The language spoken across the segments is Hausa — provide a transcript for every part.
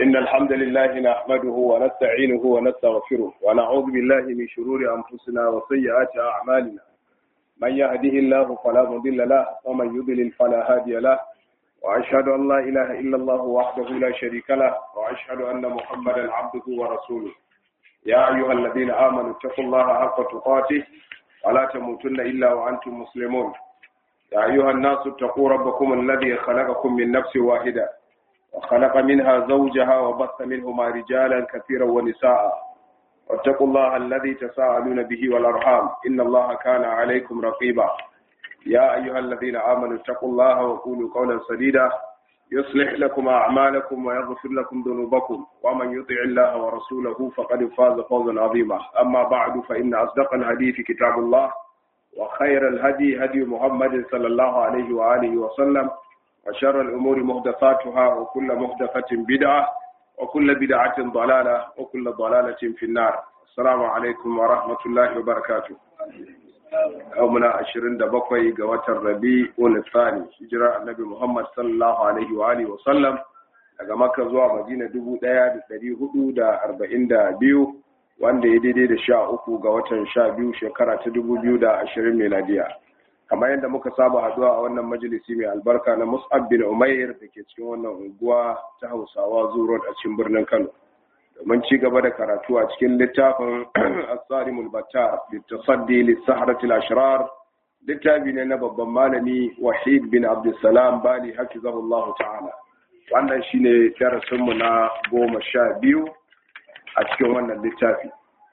إن الحمد لله نحمده ونستعينه ونستغفره ونعوذ بالله من شرور أنفسنا وسيئات أعمالنا من يهده الله فلا مضل له ومن يضلل فلا هادي له وأشهد أن لا إله إلا الله وحده لا شريك له وأشهد أن محمدا عبده ورسوله يا أيها الذين آمنوا اتقوا الله حق تقاته ولا تموتن إلا وأنتم مسلمون يا أيها الناس اتقوا ربكم الذي خلقكم من نفس واحدة وخلق منها زوجها وبث منهما رجالا كثيرا ونساء واتقوا الله الذي تساءلون به والأرحام إن الله كان عليكم رقيبا يا أيها الذين آمنوا اتقوا الله وقولوا قولا سديدا يصلح لكم أعمالكم ويغفر لكم ذنوبكم ومن يطع الله ورسوله فقد فاز فوزا عظيما أما بعد فإن أصدق الحديث كتاب الله وخير الهدي هدي محمد صلى الله عليه وآله وسلم وشر الأمور محدثاتها وكل محدثة بدعة وكل بدعة ضلالة وكل ضلالة في النار السلام عليكم ورحمة الله وبركاته يومنا عشرين دبقوي قوات الربيع والثاني هجرة النبي محمد صلى الله عليه وآله وسلم daga Makka zuwa Madina dubu ɗaya da ɗari hudu da arba'in da biyu wanda ya daidai da sha uku ga watan sha biyu shekara ta dubu biyu da ashirin meladiya kamar yadda muka saba haduwa a wannan majalisi mai albarka na mus'ab bin umair da ke cikin wannan unguwa ta hausawa zuwa a cikin birnin kano domin ci gaba da karatu a cikin littafin asarimul battar littasaddi lissaharatul ashrar littafi ne na babban malami wahid bin abdulsalam bali hafizahullahu ta'ala wannan shine darasinmu na goma sha biyu a cikin wannan littafi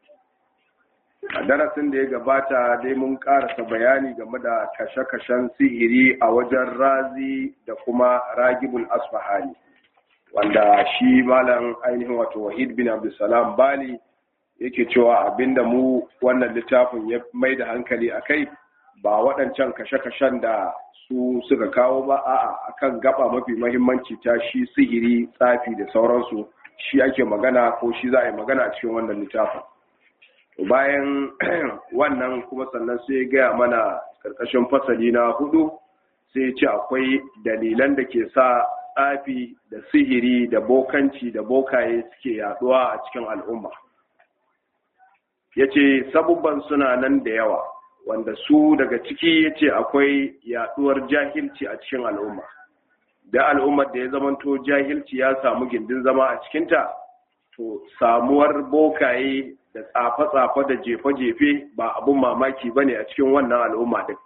a darasin da ya gabata dai mun karasa bayani game da kashe-kashen sihiri a wajen razi da kuma ragibul asfahani wanda shi malam ainihin wato wahid bin abdulsalam bali yake cewa abinda mu wannan littafin ya mai da hankali a kai ba waɗancan kashe-kashen da su suka kawo ba a'a akan gaba mafi mahimmanci ta shi sihiri tsafi da sauransu shi ake magana ko shi za a yi magana a cikin wannan littafin bayan wannan kuma sannan sai ya gaya mana karkashin fasali na hudu sai ya ce akwai dalilan da ke sa tsafi da sihiri da bokanci da bokaye suke yaduwa a cikin al'umma ya ce sabubban suna nan da yawa wanda su daga ciki ya ce akwai yaduwar jahilci a cikin al'umma da al'ummar da ya zamanto jahilci ya samu gindin zama a cikinta to samuwar bokaye da tsafe-tsafe da jefe-jefe ba abun mamaki ba ne a cikin wannan al'umma din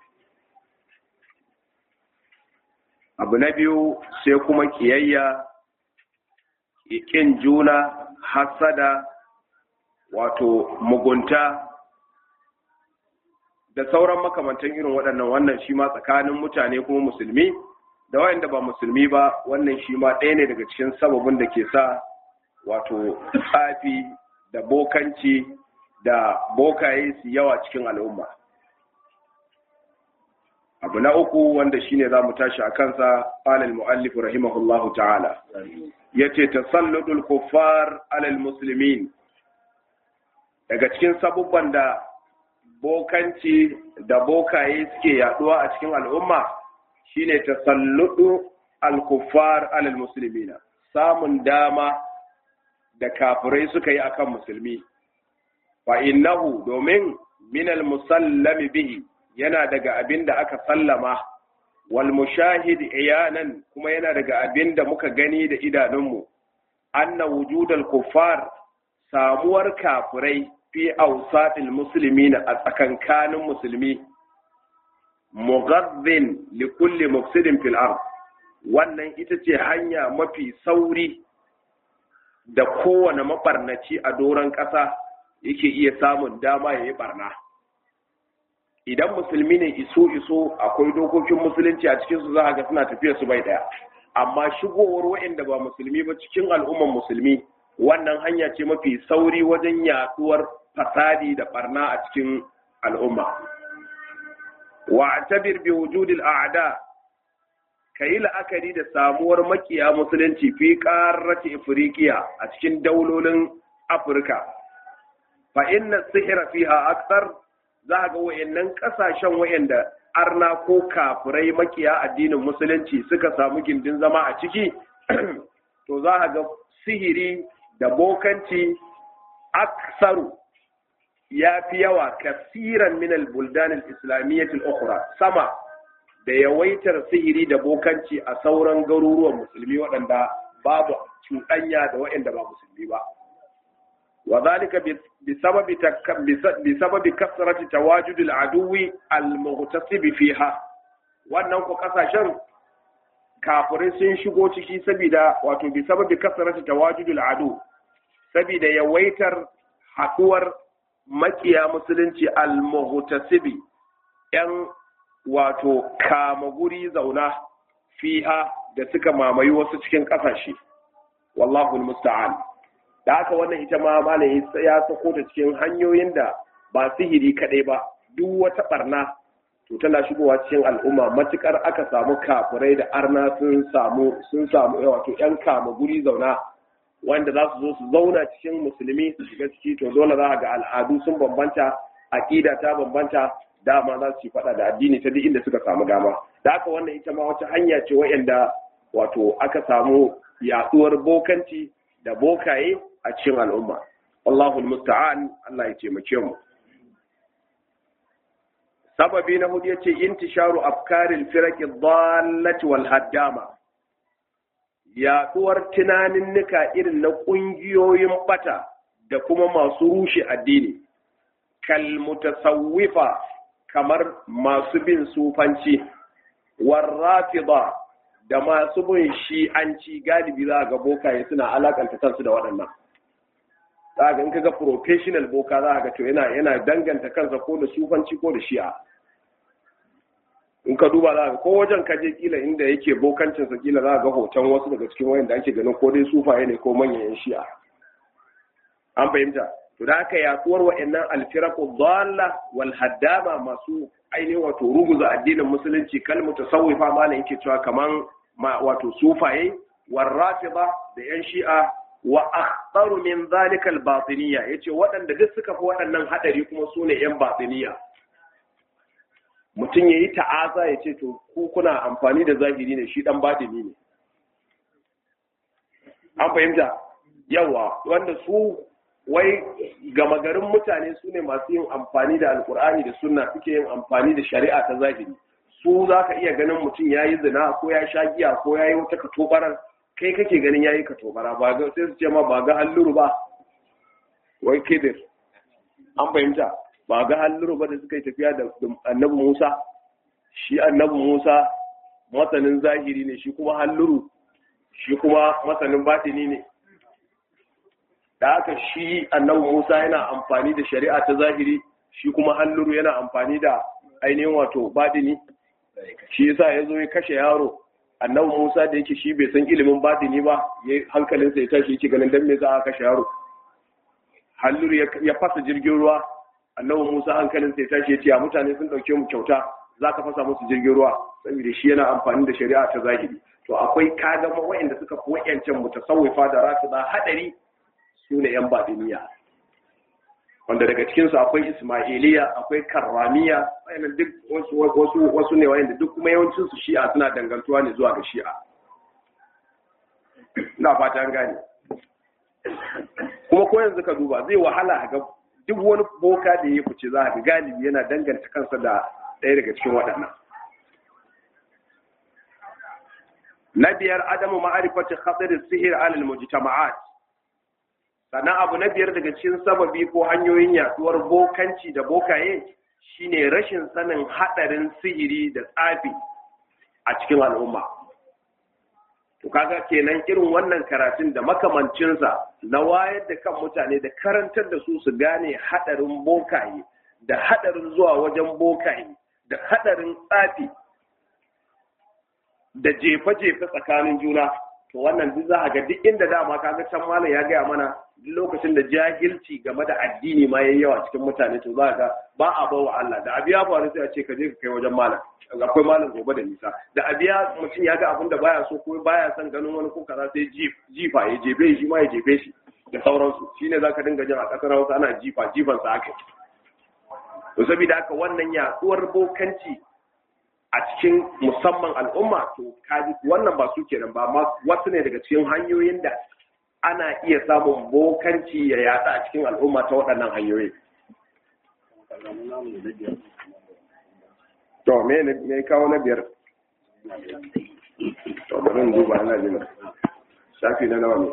abu na biyu sai kuma kiyayya ƙin juna hasada wato mugunta da sauran makamantan irin waɗannan wannan shi ma tsakanin mutane kuma musulmi da wayanda ba musulmi ba wannan shi ma ɗaya ne daga cikin sababin da ke sa wato tsafi da bokanci da bokaye su yawa cikin al'umma abu na uku wanda shine za mu tashi a kansa alal mu'allif rahimahullahu ta'ala yace tasalludul kuffar alal muslimin daga cikin sabubban da bokanci da bokaye suke yaduwa a cikin al'umma shine tasalludu al-kuffar alal muslimina samun dama da kafirai suka yi akan musulmi fa innahu domin minal musallami bihi yana daga abin da aka sallama wal mushahid iyanan kuma yana daga abin da muka gani da idanunmu anna wujudal kuffar samuwar kafirai fi awsatil muslimina a tsakankanin musulmi mughaddin li kulli mufsidin fil ard wannan ita ce hanya mafi sauri da kowane mabarnaci a doron ƙasa yake iya samun dama ya yi barna idan musulmi ne iso iso akwai dokokin musulunci a cikinsu za a ga suna tafiya su bai daya amma shigowar waɗanda ba musulmi ba cikin al'umman musulmi wannan hanya ce mafi sauri wajen yaduwar fasadi da barna a cikin al'umma wa tabir bi wujudil a'da ka yi la'akari da samuwar makiya musulunci fi ƙarrati afirikiya a cikin daulolin afirka fa inna sihira fiha aksar za ga wayannan ƙasashen wayanda arna ko kafirai makiya addinin musulunci suka samu gindin zama a ciki to za a ga sihiri da bokanci aksaru ya fi yawa kasiran min al-buldan al-islamiyyah al-ukhra sama da yawaitar sihiri da bokanci a sauran garuruwan musulmi waɗanda babu cuɗanya da waɗanda ba musulmi ba wa zalika bisababi bisababi kasrati tawajud al-aduwi al-mughtasib fiha wannan ko kasashen kafirai sun shigo ciki saboda wato bisababi kasrati tawajud al-adu saboda yawaitar haɗuwar makiya musulunci al-muhtasibi yan wato kama guri zauna fiha da suka mamayi wasu cikin ƙasashe wallahu musta'an da haka wannan ita ma malami ya sako ta cikin hanyoyin da ba sihiri kadai ba duk wata barna to tana shigowa cikin al'umma matukar aka samu kafirai da arna sun samu sun samu wato yan kama guri zauna wanda za su zo su zauna cikin musulmi su shiga ciki to dole za ga al'adu sun bambanta aqida ta bambanta dama za su yi faɗa da addini ta duk inda suka samu dama da haka wannan ita ma wata hanya ce wa'anda wato aka samu yaduwar bokanci da bokaye a cikin al'umma Allahu musta'an Allah ya taimake mu sababi na hudu yace intisharu afkaril firaqi dhallati wal haddama yaduwar tunaninnika irin na kungiyoyin bata da kuma masu rushe addini kal mutasawwifa kamar masu bin sufanci warrafida da masu bin shi'anci galibi za ga bokaye suna alakanta kansu da waɗannan za ga in kaga professional boka za ga to yana yana danganta kansa ko da sufanci ko da shi'a in ka duba za ga ko wajen kaje kila inda yake bokancin sa kila za ga hoton wasu daga cikin wayanda ake ganin ko dai sufaye ne ko manyan shi'a an fahimta to da haka yaduwar wa'annan alfiraqu dhalla wal haddama masu ainihin wato ruguza addinin musulunci kalmu tasawwifa malam yake cewa kaman wato sufaye war rafida da yan shi'a wa akhtaru min zalika al batiniya yace waɗanda duk suka fi waɗannan hadari kuma sune yan batiniya mutum yayi ta'aza yace to ku kuna amfani da zahiri ne shi dan batini ne an fahimta yawa wanda su wai gama garin mutane su ne masu yin amfani da alkur'ani da sunna suke yin amfani da shari'a ta zahiri su za ka iya ganin mutum ya yi zina ko ya sha giya ko ya yi wata katobarar kai kake ganin ya yi katobara ba ga sai su ce ma ba ga halluru ba wai kedir an fahimta ba ga halluru ba da suka yi tafiya da annabi musa shi annabi musa masanin zahiri ne shi kuma halluru shi kuma masanin batini ne da haka shi annabi Musa yana amfani da shari'a ta zahiri shi kuma halluru yana amfani da ainihin wato badini shi yasa ya zo ya kashe yaro annabi Musa da yake shi bai san ilimin badini ba ya hankalinsa ya tashi yake ganin dan me za a kashe yaro halluru ya fasa jirgin ruwa annabi Musa hankalinsa ya tashi ya ce mutane sun dauke mu kyauta za ka fasa musu jirgin ruwa saboda shi yana amfani da shari'a ta zahiri to akwai kaga wa'anda suka fi wa'yancan mutasawwifa da rafida hadari su ne ‘yan baɗiniya wanda daga cikinsu akwai ismailiya akwai karramiya wayannan duk wasu wasu ne wayanda duk kuma yawancinsu shi'a suna dangantuwa ne zuwa ga shi'a ina fata an gane kuma ko yanzu ka duba zai wahala ga duk wani boka da ya fice za ga galibi yana danganta kansa da ɗaya daga cikin waɗannan na biyar adamu ma'arifatin khatirin sihir alal mujtama'at sannan abu na biyar daga cikin sababi ko hanyoyin yaduwar bokanci da bokaye shine rashin sanin hadarin sihiri da tsafi a cikin al'umma to kaga kenan irin wannan karatun da makamancinsa na wayar da kan mutane da karantar da su su gane hadarin bokaye da hadarin zuwa wajen bokaye da hadarin tsafi da jefe-jefe tsakanin juna to wannan duk za a ga duk inda dama kaga can malam ya gaya mana duk lokacin da jahilci game da addini ma yayi yawa cikin mutane to za ga ba a bawa Allah da abiya faru sai a ce ka je ka kai wajen malam akwai malam gobe da nisa da abiya mutum ya ga abin da baya so ko baya son ganin wani ko kaza sai jifa ya jefe shi ma ya jefe shi da sauransu shine zaka dinga jin a kasar Hausa ana jifa jifan sa aka to saboda haka wannan yaduwar bokanci a cikin musamman al'umma to kaji wannan ba su kenan ba amma wasu ne daga cikin hanyoyin da ana iya samun bokanci ya yada a cikin al'umma ta waɗannan hanyoyi to me ne kawo na biyar to bari in duba ina jin shafi na nawa ne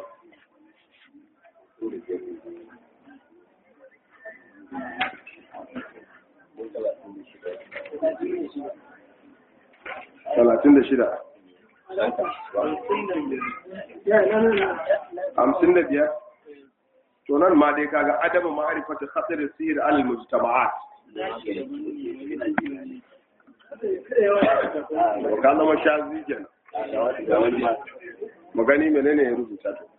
talatin da shida hamsin da biyar to nan ma dai kaga adamu ma'arifata khatir sihir al mujtama'at ka zama shazi kenan mu gani menene ya rubuta to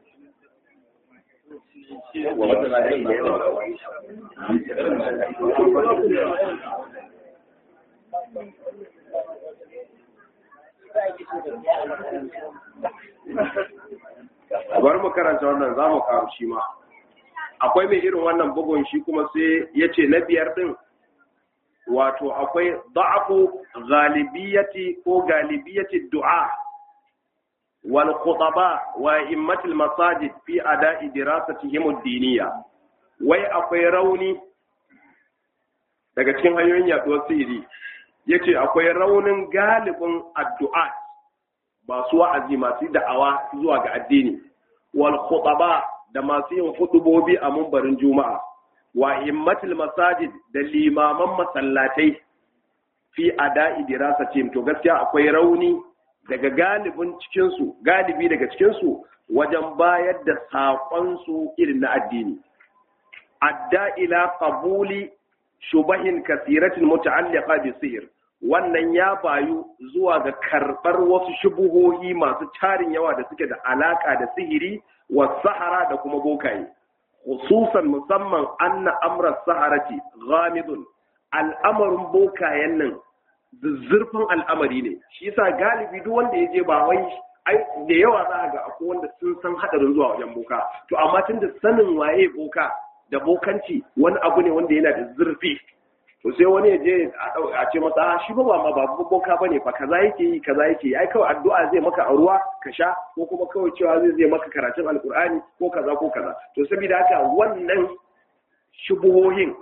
bari mu karanta wannan za mu karu shi ma akwai mai irin wannan bugun shi kuma sai ya ce na biyar din wato akwai da'afu galibiyati ko galibiyati du'a wal khutaba wa immatil masajid fi ada'i dirasatihim ad-diniyya wai akwai rauni daga cikin hanyoyin yaduwar sihiri yace akwai raunin galibin addu'a masu wa'azi masu da'awa zuwa ga addini wal khutaba da masu yin hudubobi a mumbarin juma'a wa immatul masajid da limaman masallatai fi ada'i dirasatihim to gaskiya akwai rauni daga galibin cikin su galibi daga cikin su wajen bayar da sakon su irin na addini adda ila qabuli shubahin kasiratin muta'alliqa bi sihr wannan ya bayu zuwa ga karɓar wasu shubuhohi masu tarin yawa da suke da alaƙa da sihiri wa sahara da kuma bokaye khususan musamman anna amra saharati ghamidun al'amarin bokayen nan zurfin al'amari ne shi yasa galibi duk wanda ya je ba wai ai da yawa za a ga akwai wanda sun san hadarin zuwa wajen boka to amma tunda sanin waye boka da bokanci wani abu ne wanda yana da zurfi to sai wani ya je a ce masa shi ba ma ba boka bane fa kaza yake yi kaza yake yi ai kawai addu'a zai maka a ruwa ka sha ko kuma kawai cewa zai zai maka karatun alkur'ani ko kaza ko kaza to saboda haka wannan shubuhohin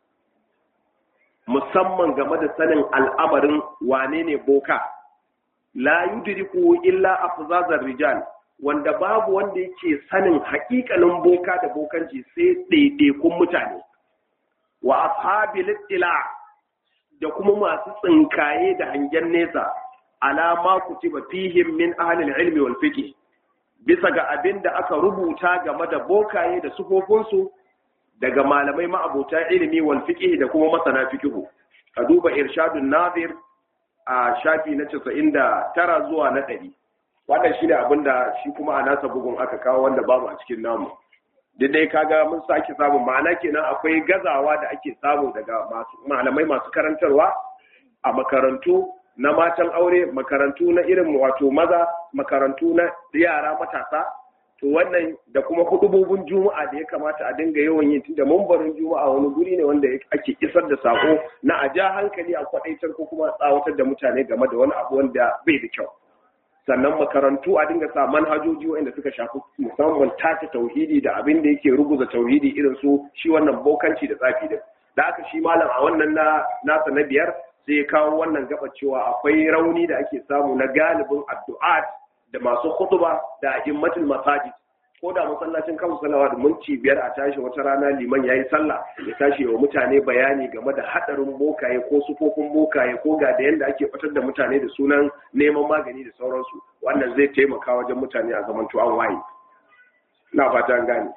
musamman game da sanin al'amarin wane ne boka la yudriku illa afzazar rijal wanda babu wanda yake sanin haƙiƙanin boka da bokanci sai ɗaiɗaikun mutane wa ashabil ittila da kuma masu tsinkaye da hangen nesa alama kutiba fihim min ahli ilmi wal fiqh bisa ga abin da aka rubuta game da bokaye da sufofinsu daga malamai ma'abota ilimi wal fiqh da kuma masana fiqh ka duba irshadun nazir a shafi na 99 zuwa na 100 wannan shine abin da shi kuma a nasa bugun aka kawo wanda babu a cikin namu dai kaga mun sake samun ma'ana kenan akwai gazawa da ake samu daga malamai masu karantarwa a makarantu na matan aure makarantu na irin wato maza makarantu na yara matasa to wannan da kuma hudubobin juma'a da ya kamata a dinga yawan yin tunda mambarin juma'a wani guri ne wanda ake isar da sako na a ja hankali a kwadaitar ko kuma tsawatar da mutane game da wani abu wanda bai da kyau sannan makarantu a dinga sa manhajoji wanda suka shafi musamman tace tauhidi da abin da yake ruguza tauhidi irin su shi wannan bokanci da tsafi din da aka shi malam a wannan na nasa na biyar sai ya kawo wannan gaba cewa akwai rauni da ake samu na galibin addu'at da masu khutba da a'immatul masajid ko da masallacin kan salawa da minti biyar a tashi wata rana liman yayi sallah ya tashi wa mutane bayani game da hadarin bokaye ko sufofin bokaye ko ga da yanda ake fitar da mutane da sunan neman magani da sauransu wannan zai taimaka wajen mutane a zaman an waye na fata an gane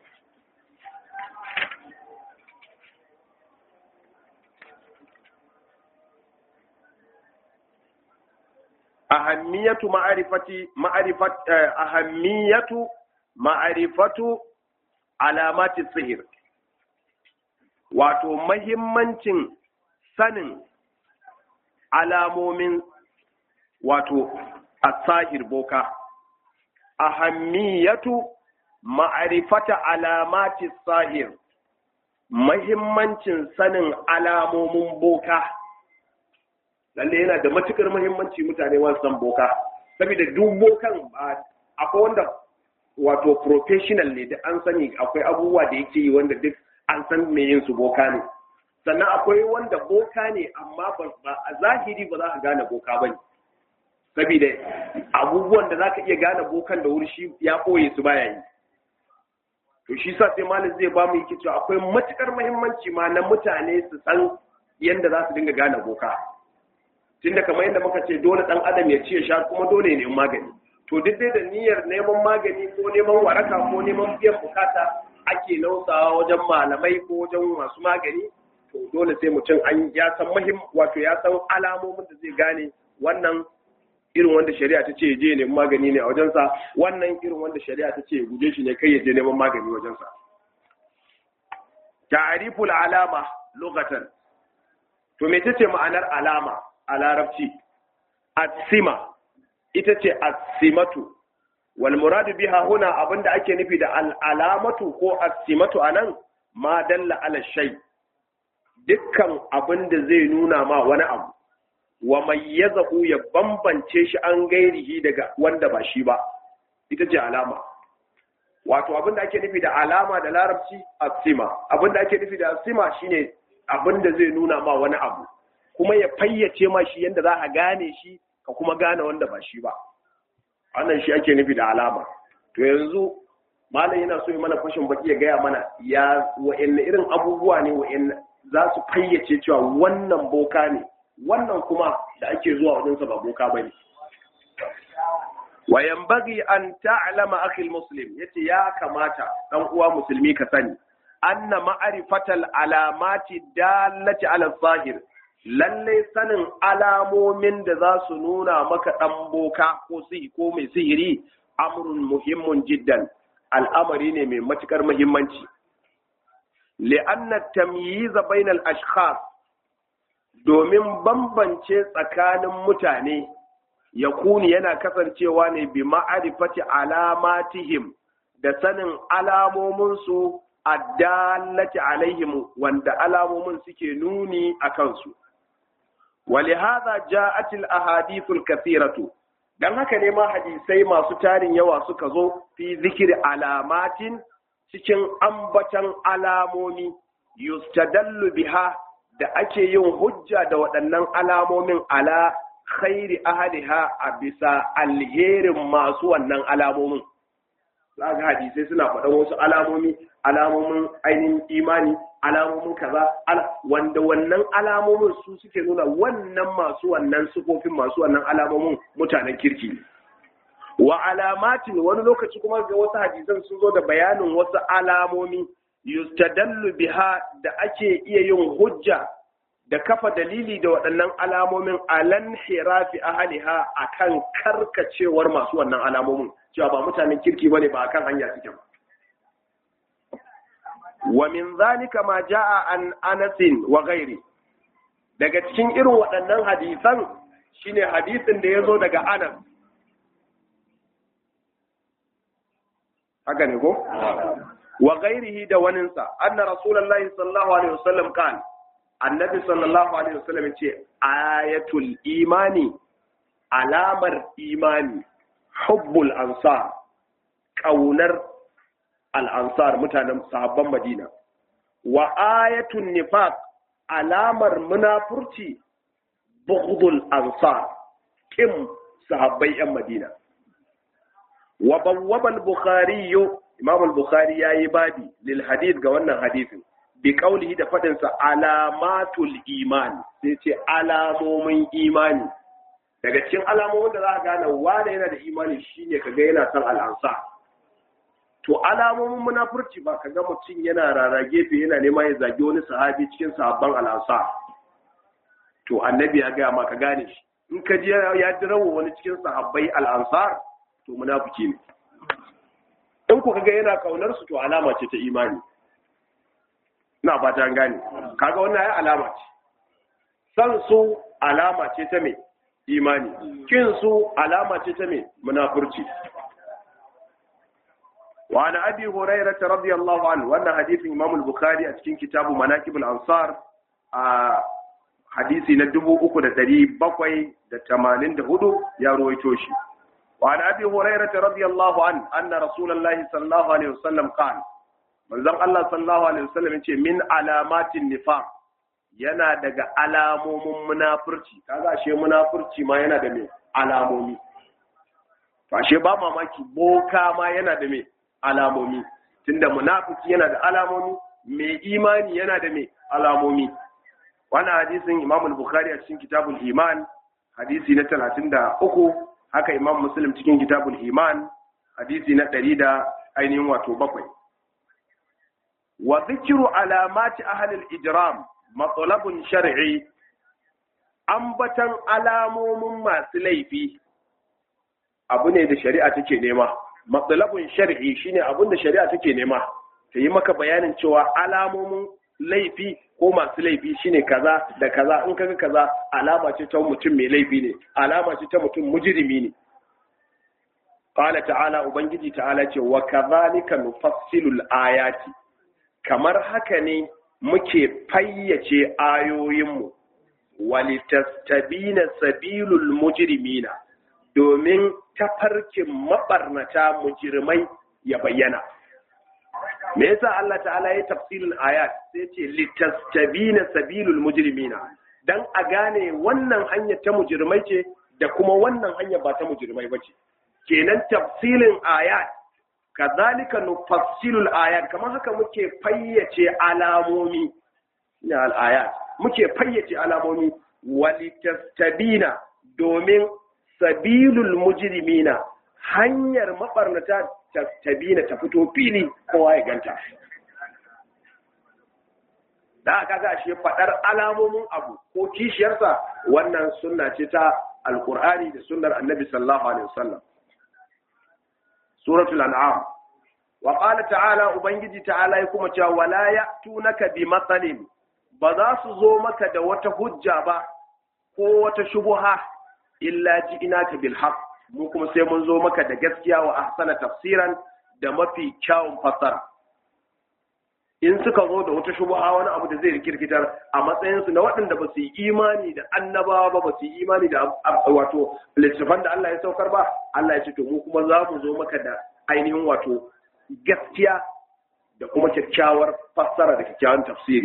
ahammiyatu ma'arifati ma'arifat ahammiyatu ma'arifatu alamati sihir wato mahimmancin sanin alamomin wato asahir boka ahammiyatu ma'arifata alamati sahir mahimmancin sanin alamomin boka lalle yana da matukar muhimmanci mutane wasu san boka saboda duk bokan akwai wanda wato professional ne da an sani akwai abubuwa da yake yi wanda duk an san me yin su boka ne sannan akwai wanda boka ne amma ba a zahiri ba za ka gane boka ba ne saboda abubuwan da za ka iya gane bokan da wuri shi ya ɓoye su baya yi to shi sa sai malam zai ba mu yake cewa akwai matukar muhimmanci ma na mutane su san yadda za su dinga gane boka tunda kamar yadda muka ce dole dan adam ya ci ya sha kuma dole ne magani to duk dai da niyyar neman magani ko neman waraka ko neman biyan bukata ake nausawa wajen malamai ko wajen masu magani to dole sai mutum an ya san muhim wato ya san alamomin da zai gane wannan irin wanda shari'a ta ce ya je neman magani ne a wajensa wannan irin wanda shari'a ta ce ya guje shi ne kai ya je neman magani wajensa ta'riful alama lokatan to me tace ma'anar alama a larabci asima ita ce asimatu wal muradu biha huna abinda ake nufi da al'alamatu ko asimatu anan ma dalla ala shay dukkan abinda zai nuna ma wani abu wa mayyazahu ya bambance shi an gairihi daga wanda ba shi ba ita ce alama wato abinda ake nufi da alama da larabci asima abinda ake nufi da asima shine abinda zai nuna ma wani abu kuma ya fayyace ma shi yanda za a gane shi ka kuma gane wanda ba shi ba wannan shi ake nufi da alama to yanzu malam yana so ya mana fashin baki ya gaya mana ya wa'anne irin abubuwa ne wa'anne za su fayyace cewa wannan boka ne wannan kuma da ake zuwa wajensa ba boka bane wa yanbaghi an ta'lama akhi muslim yace ya kamata dan uwa musulmi ka sani anna ma'rifatal alamati dallati ala zahir lalle sanin alamomin da za su nuna maka ɗan boka ko sihi ko mai sihiri amrun muhimmun jiddan al'amari ne mai matukar muhimmanci li'anna tamyiza bainal ashkhas domin bambance tsakanin mutane ya kuni yana kasancewa ne bi ma'arifati alamatihim da sanin alamominsu addallati alaihim wanda alamomin suke nuni a kansu ولهذا جاءت الاحاديث الكثيره dan haka ne ma hadisai masu tarin yawa suka zo fi zikiri alamatin cikin ambatan alamomi yustadallu biha da ake yin hujja da waɗannan alamomin ala khairi ahliha a bisa alherin masu wannan alamomin za ga hadisai suna faɗan wasu alamomi alamomin ainihin imani alamomin kaza wanda wannan alamomin su suke nuna wannan masu wannan sufofin masu wannan alamomin mutanen kirki wa alamatin wani lokaci kuma ga wasu hadisan sun zo da bayanin wasu alamomi yustadallu biha da ake iya yin hujja da kafa dalili da waɗannan alamomin alan hirafi ahaliha akan karkacewar masu wannan alamomin cewa ba mutanen kirki bane ba akan hanya suke ba wa min zalika ma jaa an Anas wa ghairi daga cikin irin waɗannan hadisan shine hadisin da yazo daga Anas haka ne ko wa ghairihi da waninsa anna rasulullahi sallallahu alaihi wasallam kan annabi sallallahu alaihi wasallam ce ayatul imani alamar imani hubbul ansar kaunar al'ansar mutanen sahabban Madina, wa ayatun nifaq alamar munafurci bughdul ansar kim sahabbai ‘yan Madina. Wa bawwabal Bukhari Imam al-Bukhari ya yi babi lil hadith ga wannan hadisin, bi kaulihi da faɗinsa alamatul iman, sai ce alamomin imani. Daga cikin alamomin da za a gane wane yana da imani shine kaga yana son al'ansar. to alamomin munafurci ba ka ga mutum yana rara gefe yana nema ya zagi wani sahabi cikin sahabban al'ansa to annabi ya gaya ma ka gane shi in ka ji ya dirawo wani cikin sahabbai al'ansar to munafiki ne in ku kaga yana kaunar su to alama ce ta imani na fata an gane kaga wannan ya alama ce san su alama ce ta mai imani kin su alama ce ta mai munafurci وعن أبي هريرة رضي الله عنه وأن حديث إمام البخاري أتكين كتاب مناكب الأنصار آه hadisi na dubu uku da ɗari bakwai da tamanin da hudu ya ruwaito shi وعن أبي هريرة رضي الله عنه أن رسول الله صلى الله عليه وسلم قال من زم الله صلى الله عليه وسلم من علامات النفاق yana daga alamomin munafurci kaga ashe munafurci ma yana da me alamomi to ashe ba mamaki boka ma yana da me alamomi tunda munafiki yana da alamomi mai imani yana da me alamomi wannan hadisin Imam al-Bukhari a cikin Kitabul Iman hadisi na 33 haka imam muslim cikin kitabul iman hadisi na ɗari da ainihin wato bakwai wa zikiru alamati ahalil ijram matsalabun shar'i ambatan alamomin masu laifi abu ne da shari'a take nema matsalabun shar'i shine abun da shari'a take nema ta yi maka bayanin cewa alamomin laifi ko masu laifi shine kaza da kaza in kaga kaza alama ce ta mutum mai laifi ne alama ce ta mutum mujrimi ne qala ta'ala ubangiji ta'ala ce wa kadhalika nufassilu ayati kamar haka ne muke fayyace ayoyinmu walitastabina sabilul mujrimina domin tafarkin mabarnata mujrimai ya bayyana me yasa Allah ta'ala ya tafsirin ayat sai ce litastabina sabilul mujrimina dan a gane wannan hanyar ta mujrimai ce da kuma wannan hanyar ba ta mujrimai bace kenan tafsilin ayat kazalika nufassilul ayat kamar haka muke fayyace alamomi na al-ayat muke fayyace alamomi walitastabina domin sabilul mujrimina hanyar mabarnata tabina ta fito fili kowa ya ganta da aka ga shi faɗar alamomin abu ko kishiyarsa wannan sunna ce ta alkur'ani da sunnar annabi sallallahu alaihi wasallam suratul an'am wa qala ta'ala ubangiji ta'ala ya kuma cewa wala ya'tunaka bi matsalin ba za su zo maka da wata hujja ba ko wata shubuha illa ji'inaka bil haqq mu kuma sai mun zo maka da gaskiya wa ahsana tafsiran da mafi kyawun fassara in suka zo da wata shubha wani abu da zai rikirkitar a matsayinsu na waɗanda ba su yi imani da annabawa ba ba su yi imani da wato littattafan da Allah ya saukar ba Allah ya ce to mu kuma za mu zo maka da ainihin wato gaskiya da kuma kyakkyawar fassara da kyakkyawan tafsiri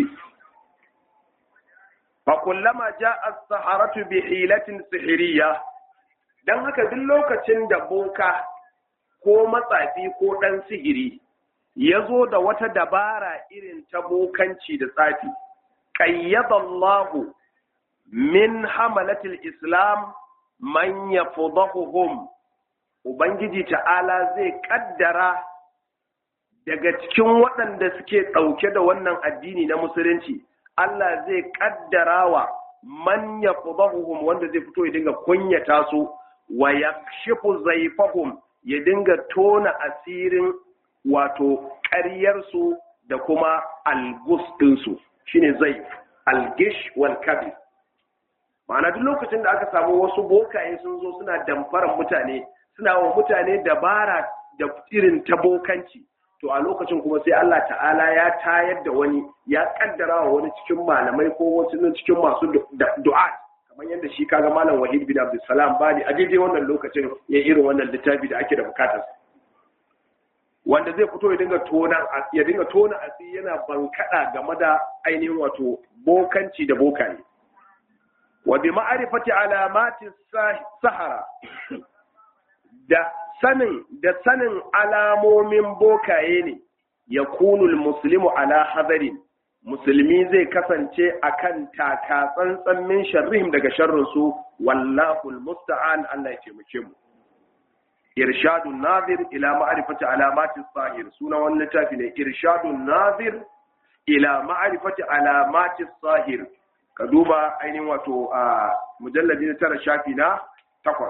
fa kullama ja'a as-saharatu bi hilatin sihiriyya dan haka duk lokacin da boka ko matsafi ko dan sihiri ya zo da wata dabara irin ta bokanci da tsafi, ƙayyadallahu min hamalatil Islam man ya Ubangiji ta'ala zai ƙaddara daga cikin waɗanda suke ɗauke da wannan addini na Musulunci, Allah zai ƙaddara wa man ya wanda zai fito ya dinga kunyata su, wa ya shifu zaifahum ya dinga tona asirin wato ƙaryarsu da kuma algus ɗinsu shine zai algish wal kabir ma'ana duk lokacin da aka samu wasu bokaye sun zo suna damfaran mutane suna wa mutane dabara da irin ta bokanci to a lokacin kuma sai Allah ta'ala ya tayar da wani ya kaddara wa wani cikin malamai ko wasu cikin masu du'a kamar yadda shi kaga malam wahid bin abdulsalam bani a daidai wannan lokacin ya irin wannan littafi da ake da bukatarsa wanda zai fito ya dinga tona ya dinga tona asiri yana bankada game da ainihin wato bokanci da bokaye wa bi ma'rifati alamati sahara da sanin da sanin alamomin bokaye ne yakunul muslimu ala hadarin musulmi zai kasance akan taka tsantsan min sharrihim daga sharrin su wallahu almusta'an Allah ya taimake mu irshadun nazir ila ma'rifati alamati sahir sunan wannan littafi ne irshadun nazir ila ma'rifati alamati sahir ka duba ainihin wato a mujalladi na tara shafi na takwas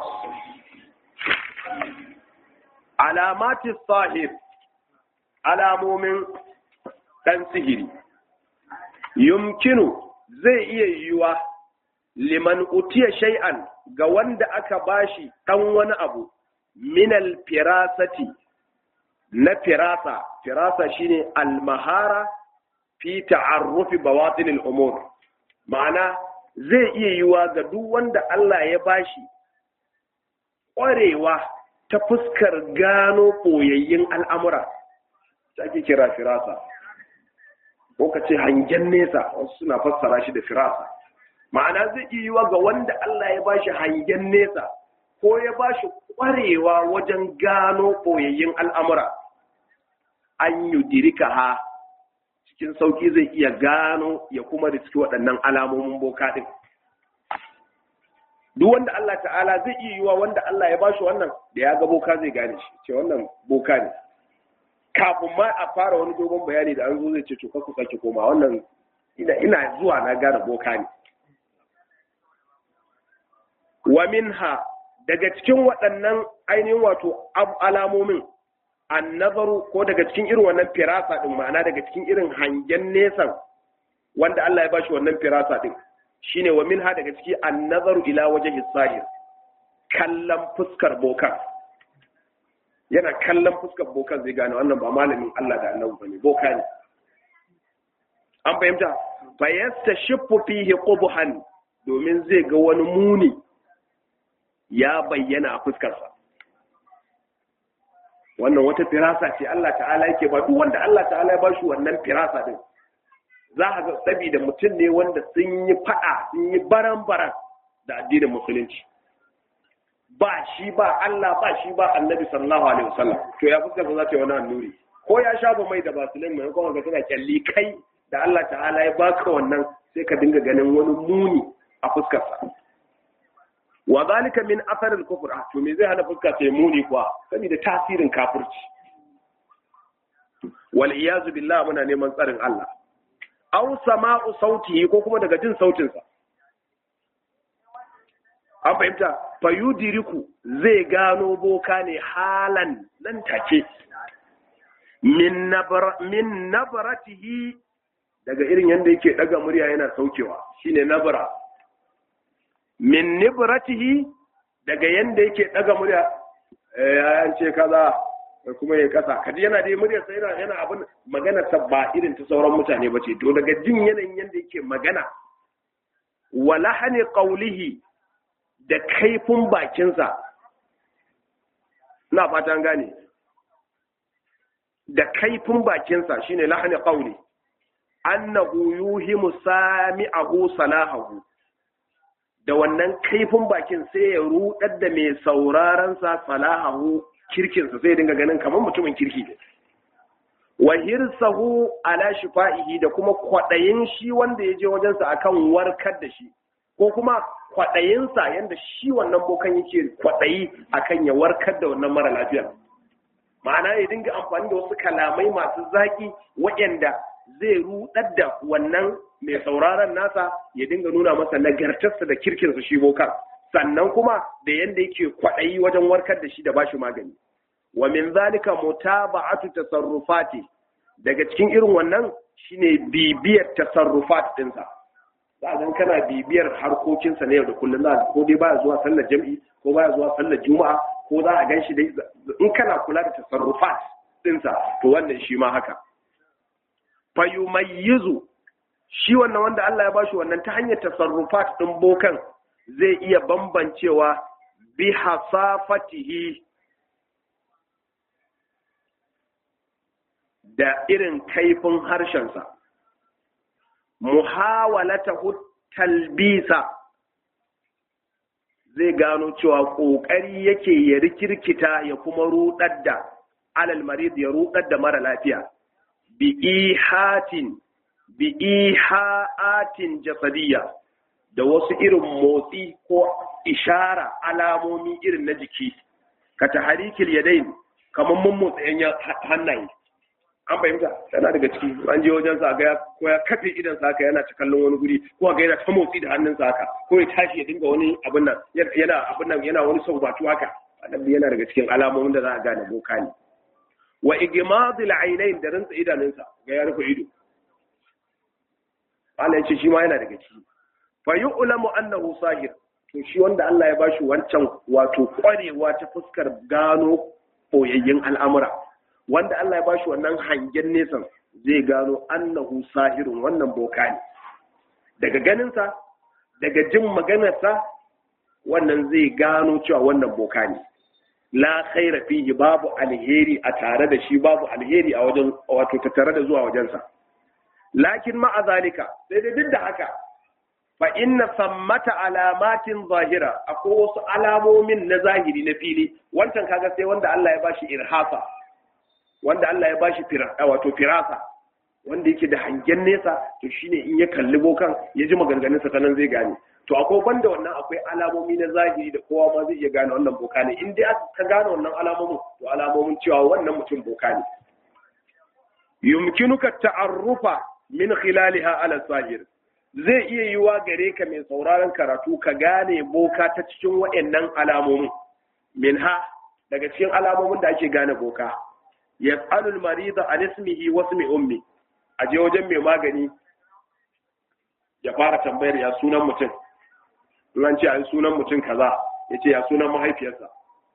alamati sahir alamomin dan sihiri yumkinu zai iya yiwuwa liman utiya shay'an ga wanda aka bashi dan wani abu minal firasati na firasa firasa shine almahara fi ta'arrufi bawatin al'umur ma'ana zai iya yiwa ga duk wanda Allah ya bashi ƙwarewa ta fuskar gano ɓoyayyin al'amura ta ake kira firasa ko ka ce hangen nesa wasu suna fassara shi da firasa ma'ana zai iya yiwa ga wanda Allah ya bashi hangen nesa ko ya bashi ƙwarewa wajen gano ɓoyayyin al'amura an yi dirika ha cikin sauƙi zai iya gano ya kuma riski waɗannan alamomin boka ɗin duk wanda Allah ta'ala zai iya yiwa wanda Allah ya bashi wannan da ya ga boka zai gane shi ce wannan boka ne kafin ma a fara wani dogon bayani da an zo zai ce to ku sake koma wannan ina ina zuwa na gane boka ne wa minha daga cikin waɗannan ainihin wato alamomin annazaru ko daga cikin irin wannan firasa din ma'ana daga cikin irin hangen nesan wanda Allah ya bashi wannan firasa din shine wa minha daga ciki annazaru ila wajhi sahir kallon fuskar bokan yana kallon fuskar bokan zai gane wannan ba malamin Allah da annabi bane boka ne an fahimta fa yastashiffu fihi qubhan domin zai ga wani muni ya bayyana a fuskarsa wannan wata firasa ce Allah ta'ala yake ba duk wanda Allah ta'ala ya bashi wannan firasa din za a ga saboda mutum ne wanda sun yi fada sun yi baran-baran da addinin musulunci ba shi ba Allah ba shi ba annabi sallallahu alaihi wasallam to ya fuskar za ta yi wani annuri ko ya shafa mai da basulin mai kuma ga tana kyalli kai da Allah ta'ala ya baka wannan sai ka dinga ganin wani muni a fuskarsa wa zalika min athar al-kufr to me zai hana fuska ta muni kuwa saboda tasirin kafirci wal iyazu billah muna neman tsarin Allah aw sama'u sautihi ko kuma daga jin sautin sa an fahimta fayudiriku zai gano boka ne halan nan take min nabra min nabratihi daga irin yanda yake daga murya yana saukewa shine nabra min nibratihi daga yanda yake daga murya ya ce kaza kuma ya kasa kaji yana da murya sai yana yana abin magana ta ba irin ta sauran mutane bace to daga jin yanayin yanda yake magana wa lahani qawlihi da kaifin bakinsa ina fatan gane da kaifin bakinsa shine lahani qawli annahu yuhimu sami'ahu salahahu da wannan kaifin bakin sai ya rudar da mai sauraron sa salahahu kirkinsa sai dinga ganin kamar mutumin kirki ne wa hirsahu ala shifa'ihi da kuma kwadayin shi wanda ya je wajensa akan warkar da shi ko kuma kwadayinsa yanda shi wannan bokan yake kwadayi akan ya warkar da wannan mara lafiya ma'ana ya dinga amfani da wasu kalamai masu zaki waɗanda zai rudar da wannan mai sauraron nasa ya dinga nuna masa nagartarsa da kirkinsa shi bokan sannan kuma da yanda yake kwaɗayi wajen warkar da shi da bashi magani wa min zalika mutaba'atu tasarrufati daga cikin irin wannan shine bibiyar tasarrufat dinsa za a kana bibiyar harkokinsa na yau da kullum za ko dai baya zuwa sallar jam'i ko baya zuwa sallar juma'a ko za a gan shi dai in kana kula da tasarrufat dinsa to wannan shi ma haka fayumayyizu shi wannan wanda Allah ya bashi wannan ta hanyar tasarrufat din bokan zai iya bambancewa bi hasafatihi da irin kaifin harshensa muhawalata talbisa zai gano cewa ƙoƙari yake ya rikirkita ya kuma rudar da alal marid ya rudar da mara lafiya bi ihatin bi ihaatin jasadiyya da wasu irin motsi ko ishara alamomi irin na jiki ka taharikil yadain kamar mun motsa yan hannaye an fahimta yana daga ciki an je wajen sa ga ko ya kafe idan sa haka yana ta kallon wani guri ko ga yana ta motsi da hannun sa haka ko ya tashi ya dinga wani abin nan yana abin nan yana wani saubatu haka wannan yana daga cikin alamomin da za a gane boka ne wa igmadil ainain da rantsa idanunsa ga ya rufe ido Allah ya ce shi ma yana daga ciki fa yu'lamu annahu sahir to shi wanda Allah ya bashi wancan wato kwarewa ta fuskar gano boyayyen al'amura wanda Allah ya bashi wannan hangen nesan zai gano annahu sahirun wannan boka ne daga ganinsa daga jin maganarsa wannan zai gano cewa wannan boka ne la khaira fihi babu alheri a tare da shi babu alheri a wajen wato tattare da zuwa wajensa lakin ma'a zalika sai dai duk da haka fa inna sammata alamatin zahira akwai wasu alamomin na zahiri na fili wancan kaga sai wanda Allah ya bashi irhasa wanda Allah ya bashi wato firasa wanda yake da hangen nesa to shine in ya kalli bokan ya ji maganganun sa nan zai gane to akwai banda wannan akwai alamomi na zahiri da kowa ma zai iya gane wannan boka ne in dai ka gane wannan alamomin to alamomin cewa wannan mutum boka ne yumkinuka ta'arrufa min khilaliha ala zahir zai iya yiwa gare ka mai sauraron karatu ka gane boka ta cikin waɗannan alamomin minha daga cikin alamomin da ake gane boka yas'alul marida an ismihi wa ismi ummi a je wajen mai magani ya fara tambayar ya sunan mutum in an ce a sunan mutum kaza ya ce ya sunan mahaifiyarsa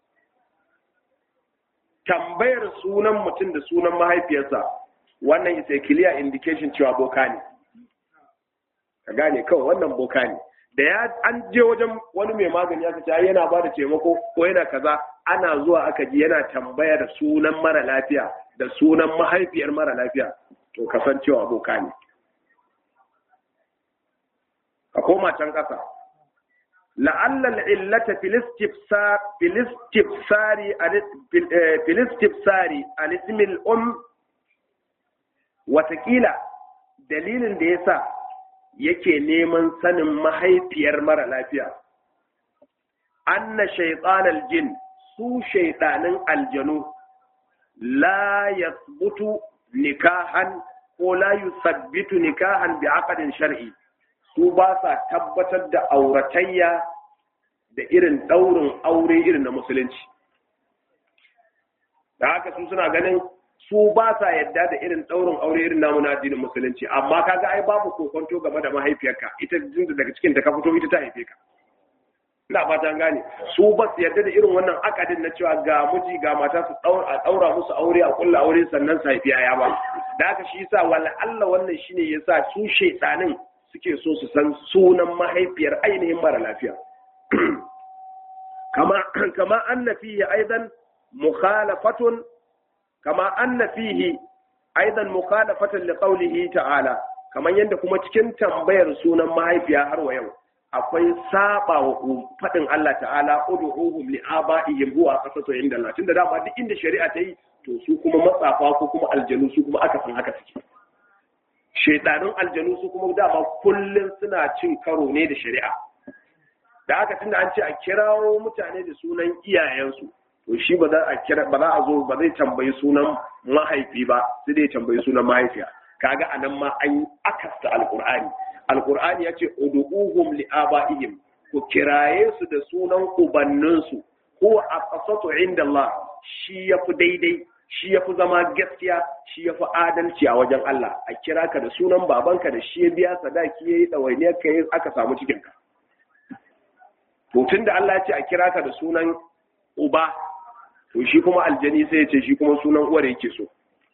tambayar sunan mutum da sunan mahaifiyarsa wannan is a clear indication cewa boka ne ka gane kawai wannan boka ne da ya an je wajen wani mai magani aka ce yana ba da taimako ko yana kaza ana zuwa aka ji yana tambayar sunan mara lafiya da sunan mahaifiyar mara lafiya to kasancewa boka ne ka koma can ƙasa la'alla al'illata filistifsari al-ismil um watakila dalilin da ya sa yake neman sanin mahaifiyar mara lafiya anna shaitan aljin su shaitanin aljanu la yasbutu nikahan ko la yusabbitu nikahan bi aqdin shar'i su ba sa tabbatar da auratayya da irin daurin aure irin na musulunci da haka su suna ganin su ba sa yadda da irin daurin aure irin namu na addinin musulunci amma kaga ai babu kokonto game da mahaifiyarka ita jinda daga cikin ta ka fito ita ta haife ka ina fata an gane su ba su yarda da irin wannan akadin na cewa ga miji ga mata su a daura musu aure a kulla aure sannan su haifi yaya ba da haka shi yasa wala Allah wannan shine yasa su shaytanin suke so su san sunan mahaifiyar ainihin mara lafiya kama kama anna fihi aidan mukhalafatun kama anna fihi aidan mukhalafatan liqawlihi ta'ala kaman yadda kuma cikin tambayar sunan mahaifiya har wa yau akwai saba wa faɗin Allah ta'ala ud'uhum li aba'ihim huwa qasatu inda Allah tunda dama duk inda shari'a ta yi to su kuma matsafa ko kuma aljanu su kuma aka san haka suke shedanun aljanu su kuma dama kullun suna cin karo ne da shari'a da haka tunda an ce a kirawo mutane da sunan iyayensu to shi ba za a kira ba za a zo ba zai tambayi sunan mahaifi ba sai dai tambayi sunan mahaifiya kaga anan ma an akasta alqur'ani alkur'ani ya ce udu'uhum li aba'ihim ku kiraye su da sunan ubanninsu ko a qasatu inda Allah shi yafi daidai shi yafi zama gaskiya shi yafi adalci a wajen Allah a kira ka da sunan babanka da shi ya biya sadaki yayi dawainiyar ka aka samu cikin ka to tunda Allah ya ce a kira ka da sunan uba to shi kuma aljani sai ya ce shi kuma sunan uwar yake so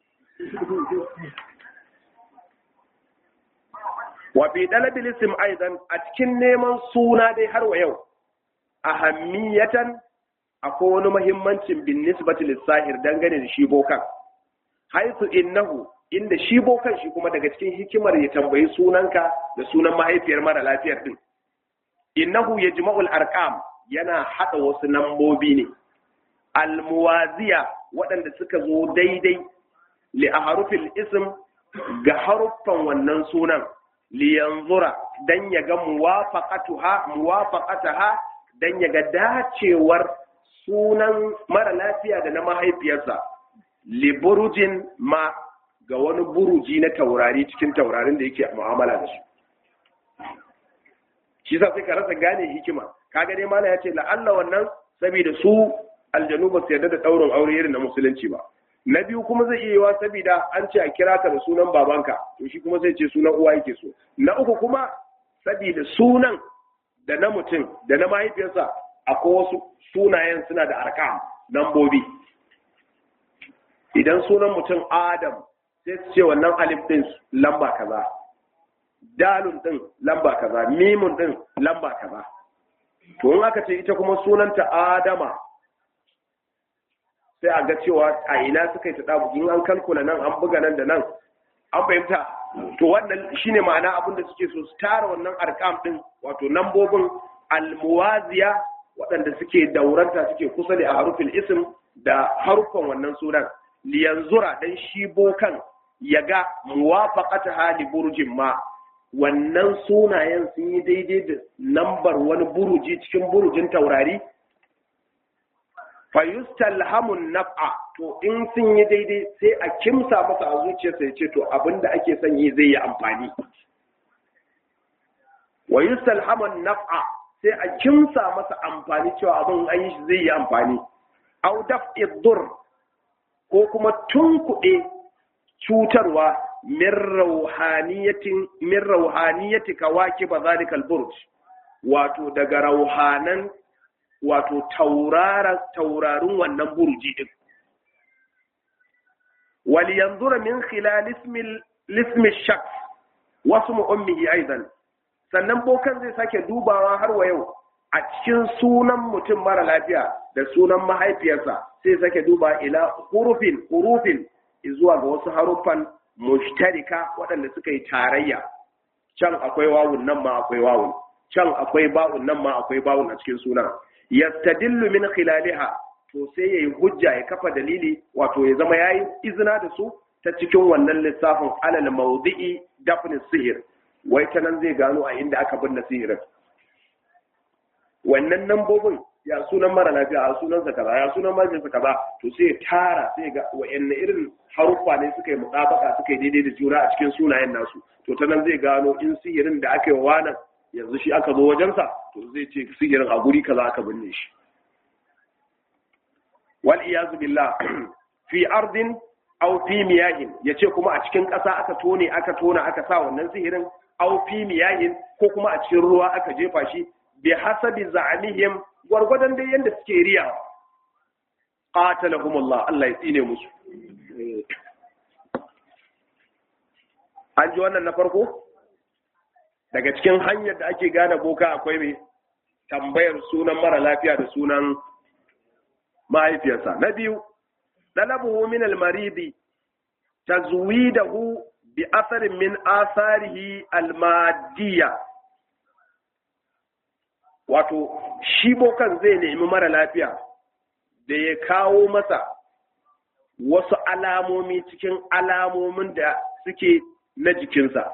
wa fi dalabil ism aidan a cikin neman suna dai har wa yau ahammiyatan akwai wani muhimmancin bin nisbati lisahir dangane da shi bokan haisu innahu inda shi bokan shi kuma daga cikin hikimar ya tambayi sunanka da sunan mahaifiyar mara lafiyar din innahu yajma'ul arqam yana hada wasu nambobi ne almuwaziya waɗanda suka zo daidai li aharufil ism ga haruffan wannan sunan liyanzura dan ya ga muwafaqatuha muwafaqataha dan ya ga dacewar sunan mara lafiya da na mahaifiyarsa li burujin ma ga wani buruji na taurari cikin taurarin da yake mu'amala da su shi sa sai ka rasa gane hikima kaga dai mala ya ce la'alla wannan saboda su aljanu ba su yarda da daurin aure irin na musulunci ba na biyu kuma zai iya yiwa saboda an ce a kira ka da sunan babanka to shi kuma zai ce sunan uwa yake so na uku kuma saboda sunan da na mutum da na mahaifiyarsa akwai wasu sunayen suna da arkam nambobi idan sunan mutum adam sai su ce wannan alif din lamba kaza dalun din lamba kaza mimun din lamba kaza to in aka ce ita kuma sunanta adama sai a ga cewa a ina suka yi ta dabu in an kalkula nan an buga nan da nan an fahimta to wannan shine ma'ana abin da suke so su tara wannan arkam din wato nambobin almuwaziya waɗanda suke dauranta suke kusa da harufin ism da haruffan wannan sunan liyanzura dan shi bokan ya ga muwafaqata hali burjin ma wannan sunayen sun yi daidai da lambar wani buruji cikin burujin taurari fayustalhamun naf'a to in sun yi daidai sai a kimsa masa a zuciyarsa ya ce to abinda ake son yi zai yi amfani wa yustalhamun naf'a sai a kimsa masa amfani cewa abin an yi shi zai yi amfani au daf'i dur ko kuma tunkuɗe cutarwa min rauhaniyatin min rauhaniyati kawaki bazalikal burj wato daga rauhanan wato taurarin wannan burji din wal yanzura min khilal ismi ismi shaks wasu ummihi aidan sannan bokan zai sake dubawa har wa yau a cikin sunan mutum mara lafiya da sunan mahaifiyarsa sai sake duba ila hurufin hurufin zuwa ga wasu haruffan mushtarika waɗanda suka yi tarayya can akwai wawun nan ma akwai wawun can akwai ba'un nan ma akwai ba'un a cikin sunan yastadillu min khilaliha to sai yayi hujja ya kafa dalili wato ya zama yayi izina da su ta cikin wannan lissafin alal mawdi'i dafn sihir wai ta nan zai gano a inda aka binne sihirin wannan nambobin ya sunan mara lafiya a sunan sa kaza ya sunan majin sa kaza to sai ya tara sai ga wayanne irin haruffa ne suka yi mutabaka suka yi daidai da juna a cikin sunayen nasu to ta nan zai gano in sihirin da aka yi wa nan yanzu shi aka zo wajensa to zai ce sihirin a guri kaza aka binne shi wal iyazu billah fi ardin aw fi miyahin yace kuma a cikin ƙasa aka tone aka tona aka sa wannan sihirin aw fi miyahin ko kuma a cikin ruwa aka jefa shi bi hasabi za'amihim gwargwadon dai yanda suke riya qatalahumullah Allah ya tsine musu an ji wannan na farko daga cikin hanyar da ake gane boka akwai mai tambayar sunan mara lafiya da sunan mahaifiyarsa na biyu dalabuhu min almaridi tazwidahu bi asarin min asarihi almadiyya wato shi bokan zai nemi mara lafiya da ya kawo masa wasu alamomi cikin alamomin da suke na jikinsa